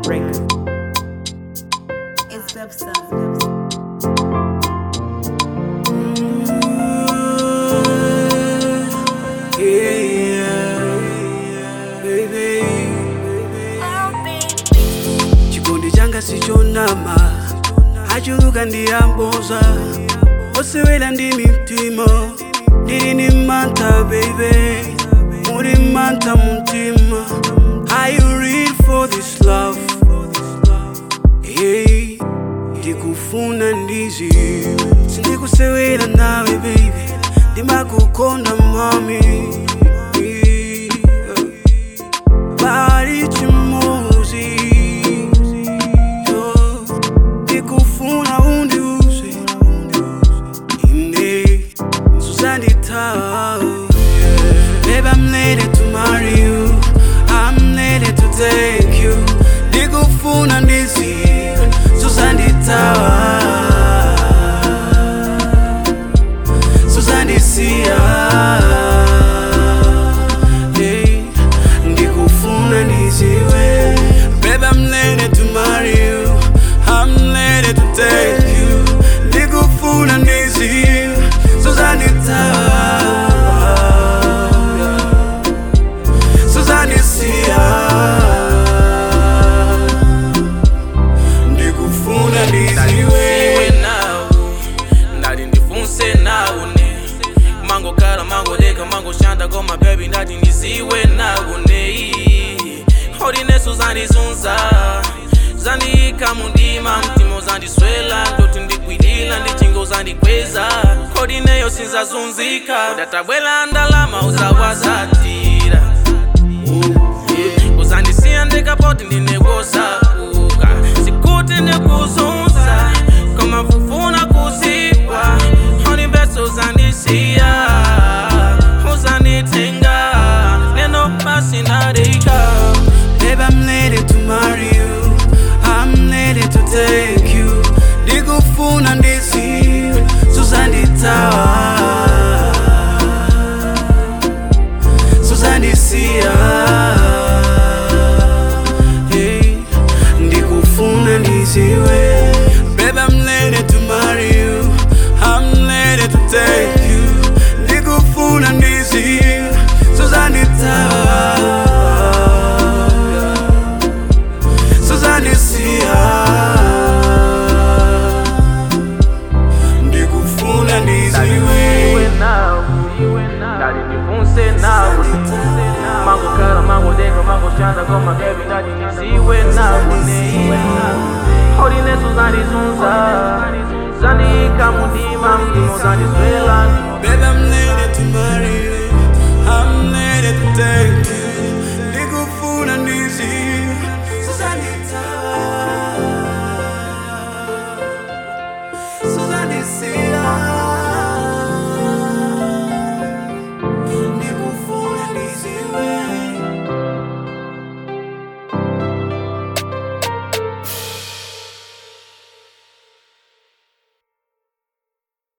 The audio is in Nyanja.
Records. It's Dubstep. chikondi changa sichonama achuluka ndiyamboza osewera ndi mtima ndili ni manta baby muli manta mumtima are you real for this love hey ndikufuna ndizi sindikusewera nawe baby ndimakukonda mami bali chimozi yo ndikufuna undiuze ine susanditao Babe, I'm ready to marry you. I'm ready to take you. Ndikufuna ndizi susanditawa susandisia hey, ndikufuna ndiziwe Babe, I'm ready to marry you. I'm ready to take you. Ndikufuna ndiziwe susanditawa suzanisia ndikufuna ndiziwe iwe nawe ndati ndifunse nawune mangokhala mangodeka mangoshanda koma bebi ndati ndiziwe nawune holineso zandizunza zandiyika mundima mtima uzandiswela ndoti ndikwilila ndichinga uzandikweza holineyo sinzazunzika udatabwela ndalama uzawazatira uzandisiya ndikapoti ndinekosauka sikuti ndikuzunza koma fufuna kuziwa honimbeso uzandisiya uzanditenga neno basi nadika Babe, I'm ready to marry you. I'm ready to take you. Ndikufuna ndiziwe suzanditawa suzandisia hey, ndikufuna ndiziwe Babe, I'm ready to marry you. I'm ready to take you. Ndikufuna ndiziwe suzanditawa suzandisia ndikufuna ndiziwe nawe ndati ndifunse nawe mangokhala mangodeka mangoshanda koma bebi ndati ndiziwe nawune holineso zandizunza zandiyika mundima mtima uzandiswela Babe, I'm ready to marry you. I'm ready to take you.